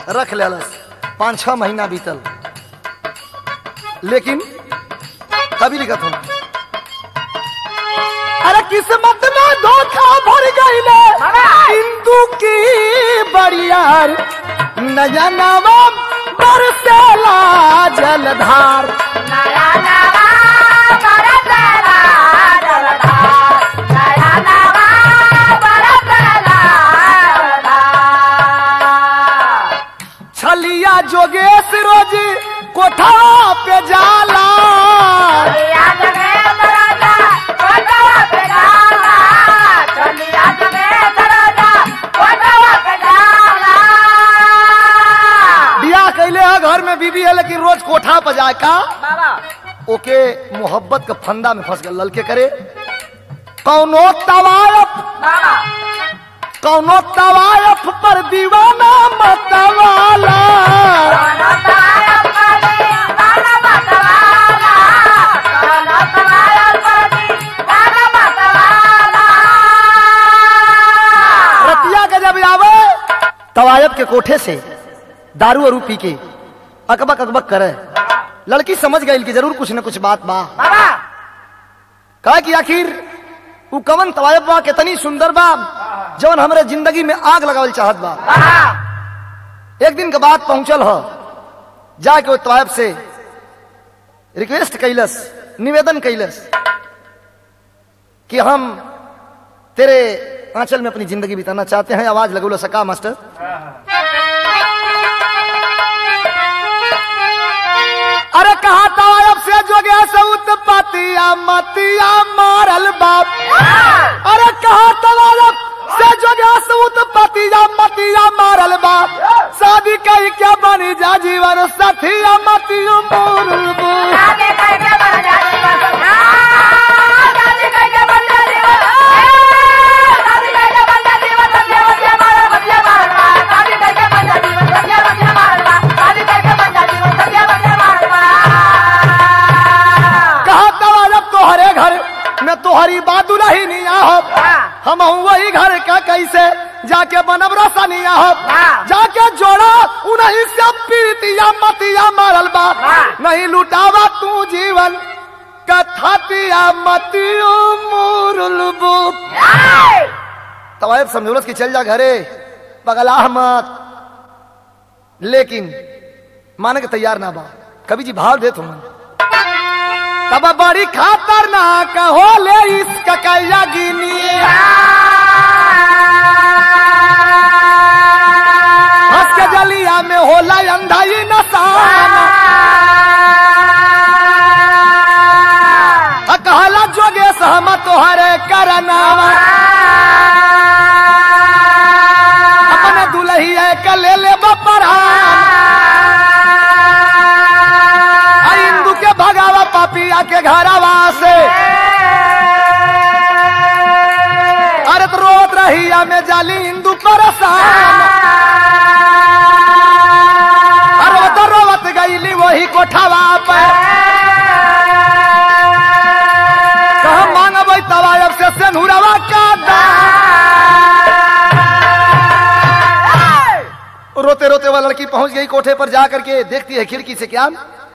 रख लेलस पाँच छह महीना बीतल लेकिन कभी लिखत हूँ अरे किस्मत में धोखा भर गईले हिंदू की बड़ियार नया नवा बरसेला जलधार नया नवा बरसला जलधार नया नवा बरसला जलधार छलिया जोगेश रोज कोठा पे जाला चलिया जगे दरजा कोटवा पे जाला चलिया जगे दरजा कोटवा पे जाला बियाह कैले है घर में बीबी है लेकिन रोज कोठा पर जाए का बाबा ओके मोहब्बत के फंदा में फंस गए ललके करे कौनो तवायफ बाबा कौनो तवायफ पर दीवाना मतवाला काना ताया पानी काना मतवाला काना ताया पानी काना मतवाला रतिया के जब आवे तवायफ के कोठे से दारू अरू पी के अकबक अकबक करे लड़की समझ गई कि जरूर कुछ न कुछ बात बा बाबा कहा कि आखिर उ कवन तवायफ बा कितनी सुंदर बा जवन हमरे जिंदगी में आग लगावल चाहत बा बाबा एक दिन के बाद पहुंचल ह जाके वो तवायफ से रिक्वेस्ट कैलस निवेदन कैलस कि हम तेरे आंचल में अपनी जिंदगी बिताना चाहते हैं आवाज लगोलो सका मास्टर अरे कहा तवायफ से जो गया सऊत पातिया मतिया मारल बाप अरे कहा तवायफ से जो गया सऊत पातिया मतिया मारल बाप शादी कई क्या बनी जा जीवन साथिया मतियो मोरल बाप शादी करके बन जाती बस शादी करके बन जाती बस शादी करके बन जाती बस बच्चे बच्चे मारो बच्चे मारो शादी करके बन जाती बस बच्चे बच्चे मारो शादी करके बन जाती बस बच्चे बच्चे मारो कहा तवायफ तोहरे घर में तोहरी बात नहीं नहीं हो हम वही घर का कैसे जाके बनब रसनिया हो हाँ। जाके जोड़ा उन्हीं से पीतिया मतिया मारल बा हाँ। नहीं लुटावा तू जीवन कथातिया मतियो मोरल बुक तवायब समझौलस की चल जा घरे पगलाह मत लेकिन माने के तैयार ना बा कभी जी भाव दे तुम तब बड़ी खतरनाक हो ले इसका कैया गिनी हंस के जलिया में होला अंधाई नसान आ कहला जोगे सहम तोहरे करनावा अपने दुलहिया के ले ले बपरान आ इंदू के भगावा पापिया के घरवा से अरे तो रोत रहिया में जाली इंदू परेशान अरे वो तो रोवत गईली वही कोठवा पे कहा मांगब तवायब से सेनुरवा का दान रोते रोते वह लड़की पहुंच गई कोठे पर जा करके देखती है खिड़की से क्या